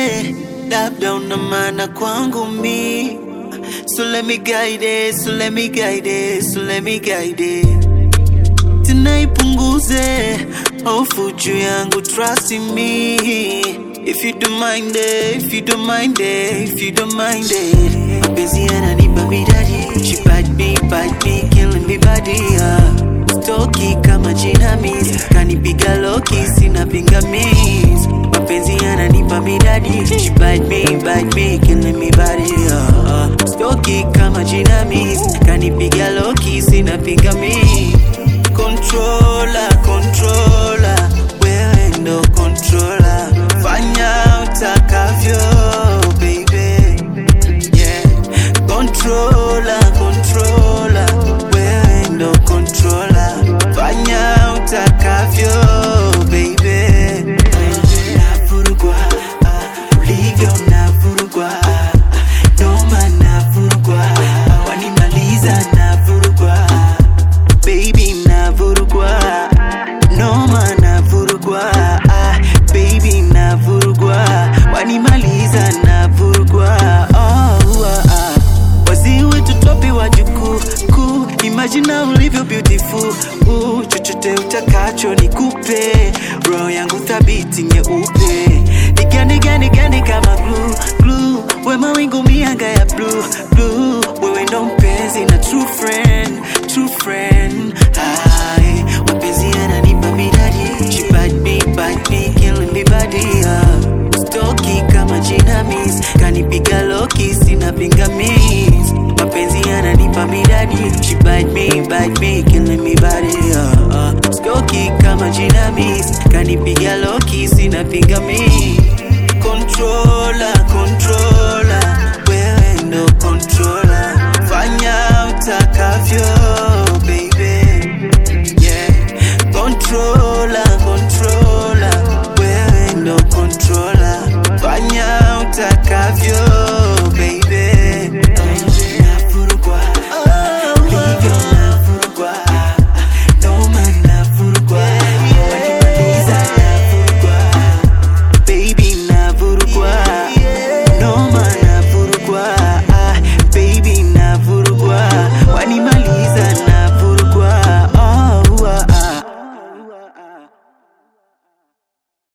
labda una maana kwangu mi. So let me guide it, so let me guide it, so let me guide it. Tena ipunguze hofu juu yangu, trust in me. If you don't mind it, if you don't mind it, if you don't mind it. Mapenzi yananipa midadi, she bite me, bite me, killing me body. Uh. Stoki kama jinamizi, kanipiga loki, sina pingamizi. Mapenzi yananipa midadi, she bite me, bite me, killing me body. Uh. Uh. Stoki kama jinamizi, kanipiga loki, sina pingamizi. Controller, controller, wewe ndo controller. Fanya utakavyo, baby. Yeah. Controller, controller, wewe ndo controller. Fanya utakavyo, baby. Navurugwa, ah, ulivyo navurugwa, ah, noma navurugwa, ah, wanimaliza navurugwa, baby navurugwa, noma navurugwa, ah, baby navurugwa, wanimaliza navurugwa, oh, ah, ah. Wazee wetu topi wa jukuu kuu, imagine ulivyo beautiful uh, chochote utakacho nikupe, roho yangu thabiti nyeupe, nigande gande gande kama glue glue, we mawingu mianga ya blue blue, wewe ndo mpenzi na true friend true friend. Hai, mapenzi yananipa midadi, she bite me bite me, killing me body uh. Stoki kama jinamizi, kanipiga loki, sina pingamizi. Mapenzi yananipa midadi, she bite me bite me,